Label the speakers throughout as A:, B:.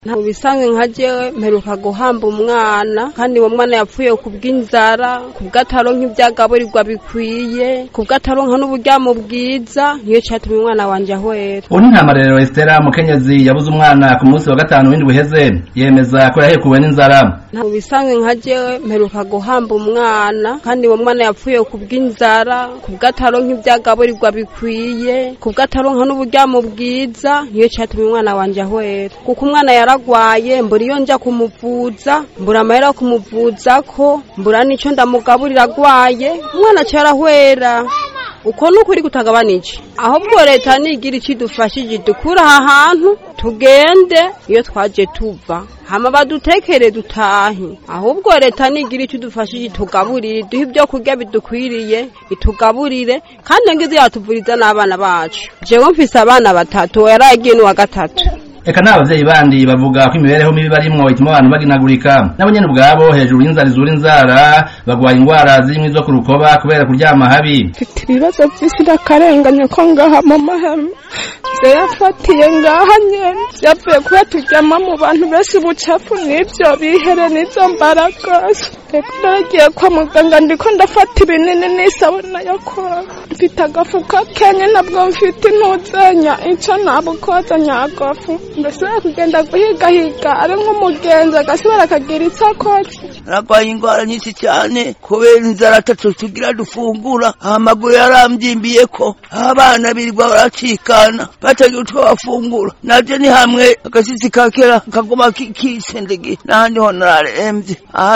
A: nta bisanzwe nka jewe mperuka guhamba umwana kandi uwo mwana yapfuye ku bw'inzara ku bw'ataronka ivyagaburirwa bikwiye ku bw'ataronka n'uburyamo bwiza niyo catumye umwana wanje ahwera
B: ubu ni ntamarerero Estera mukenyezi yabuze umwana ku munsi wa gatanu w'indwi uheze yemeza ko yahekuwe n'inzara
A: nta bisanzwe nka jewe mperuka guhamba umwana kandi uwo mwana yapfuye ku bw'inzara ku bw'ataronka ivyagaburirwa bikwiye ku bw'ataronka n'uburyamo bwiza niyo catumye umwana wanje ahwera kuko umwana yaragwaye mbura iyo nja kumuvuza mbura amahera yo kumuvuza ko mbura n'ico ndamugaburira agwaye umwana aca arahwera uko nukuri kutagabanije ahubwo leta nigira icidufashije dukura aha hantu tugende iyo twaje tuva hama badutekere dutahe ahubwo leta nigira icidufashije tugaburire duhe ibyo kurya bidukwiriye itugaburire kandi ngize yatuvuriza n'abana bacu jewe mfise abana batatu yaragiye n'uwa gatatu
B: eka n'abavyeyi bandi bavuga ko imibereho mibi barimwo ituma abantu baginagurika nabo nyene ubwabo hejuru y'inzara izura inzara bagwaye ingwara zirimwo izo ku rukoba kubera kuryama habi
C: mfite ibibazo vy'isi ndakarenganye ko ngaha mu mahema vyayafatiye ngaha nyene vyavuye kuba turyama mu bantu benshi ubucafu n'ivyo bihere n'izo mbaragasa reka naragiye kwa muganga ndiko ndafata ibinini n'isabuna yo koga mfite agafuka kenye nabwo mfite intuzenya ico nabukoza nyagafu ndashobora kugenda guhigahiga ari nk'umugenzi agasubira akagira ico akoze
D: naragwaye ingwara nyinshi cyane kubera inzara atatu tugira dufungura amaguru yarambyimbiye ko abana birirwa baracikana batagira utwo bafungura navyo ni hamwe agasisi kakera kaguma kisendege n'ahandi ho nararemvye aha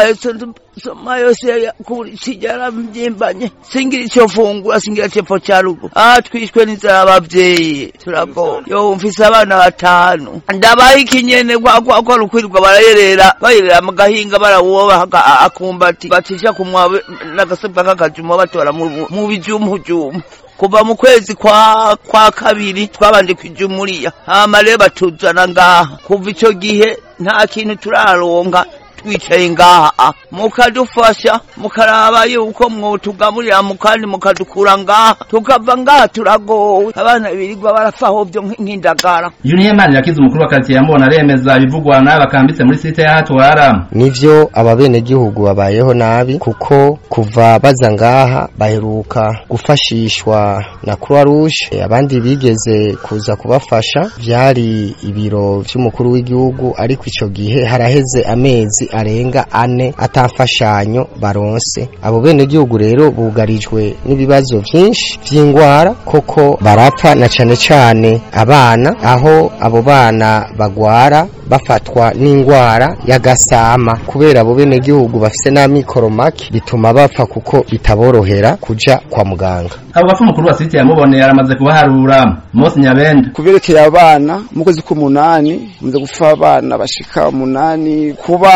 D: soma yose kurikija yaramvyimbanye singira ico fungura singira cepfo ca rugo aha twishwe n'inzara abavyeyi turagowe yo mfise abana batanu ndabaha ikinyene kwa rukwirirwa barayerera bayerera mu gahinga barawuba akumbati bacisha kumwa n'agasebwa k'akajuma batora mu bijumujumu kuva mu kwezi kwa kwa kabiri twabanje kwijumuriya hama rero batuzana ngaha kuva ico gihe nta kintu turaronka twicaye ngaha mukadufasha mukaraba yuko mwotugaburira mukandi mukadukura ngaha tukava ngaha turagowe abana birirwa barafaho vyo nk'indagara
B: Junior Mani yakize umukuru wa quartier yambona aremeza bivugwa na bakambitse muri site ya Hatwara
E: nivyo ababene gihugu babayeho nabi kuko kuva baza ngaha baheruka gufashishwa na Croix Rouge abandi bigeze kuza kubafasha vyari ibiro vy'umukuru w'igihugu ariko ico gihe haraheze amezi arenga ane atafashanyo baronse abo bene gihugu rero bugarijwe n'ibibazo vyinshi vy'ingwara koko barapfa na cane cane abana aho abo bana bagwara bafatwa n'ingwara y'agasama kubera abo bene gihugu bafise n'amikoro make bituma bapfa kuko bitaborohera kuja kwa muganga
B: abo bafu mukuru wa site yamubone yaramaze kubaharura Mose Nyabenda
F: kuberekeye abana mu kwezi k'umunani muze gufa abana bashika umunani kuba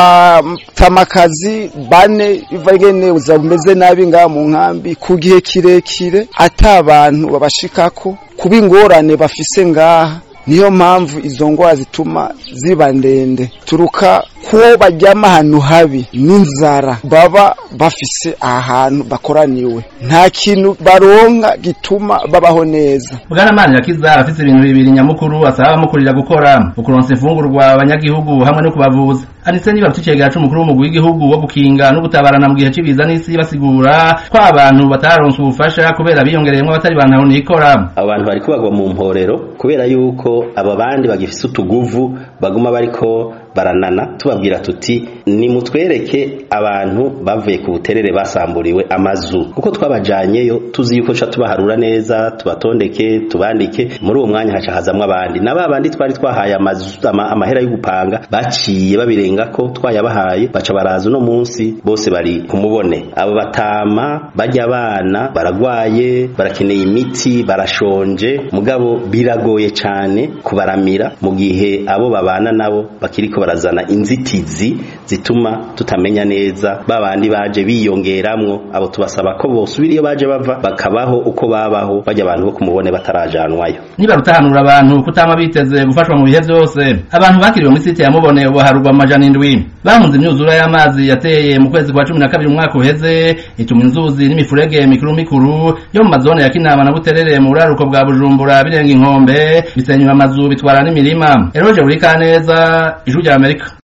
F: tamakazi bane biva ingene ubuzima bumeze nabi ngaha mu nkambi ku gihe kirekire ata abantu babashikako kuba ingorane bafise ngaha niyo mpamvu izo ngwara zituma ziba ndende turuka ko baryama ahantu habi n'inzara baba bafise ahantu bakoraniwe nta kintu baronka gituma babaho neza
B: Bwana Mani yakiza afise ibintu bibiri nyamukuru asaba abamukurira gukora ukuronsa imfungurwa abanyagihugu hamwe no kubavuza anise niba tucegera c'umukuru w'umugwi w'igihugu wo gukinga no gutabarana mu gihe c'ibiza n'isi basigura ko abantu bataronse ubufasha kubera biyongereyemwo abatari bantu nikora
G: abantu bariko bagwa mu mporero kubera yuko aba bandi bagifise utuguvu baguma bariko baranana tubabwira tuti nimutwereke abantu bavuye ku buterere basamburiwe amazu kuko twabajanyeyo tuzi yuko ca tubaharura neza tubatondeke tubandike muri uwo mwanya haca hazamwo abandi na babandi twari twahaye amazu ama, amahera yo gupanga baciye babirenga ko twayabahaye baca baraza uno munsi bose bari kumubone abo batama barya abana baragwaye barakeneye imiti barashonje mugabo biragoye cane kubaramira mu gihe abo babana nabo bakiriko bariko barazana inzitizi zituma tutamenya neza babandi baje biyongeramwo abo tubasaba ko bosubira iyo baje bava bakabaho uko babaho bajya abantu bo kumubone batarajanwayo
B: niba rutahanura abantu kutama biteze gufashwa mu bihe byose abantu bakiriwe muri site ya mubone ubu harugwa amajana indwi bahunze imyuzura y'amazi yateye mu kwezi kwa cumi na kabiri umwaka uheze ituma inzuzi n'imifurege mikuru mikuru yo mu mazone ya kinama na buterere mu buraruko bwa bujumbura birenga inkombe bisenyura amazu bitwara n'imirima eroje buri kaneza ijuru rya amerika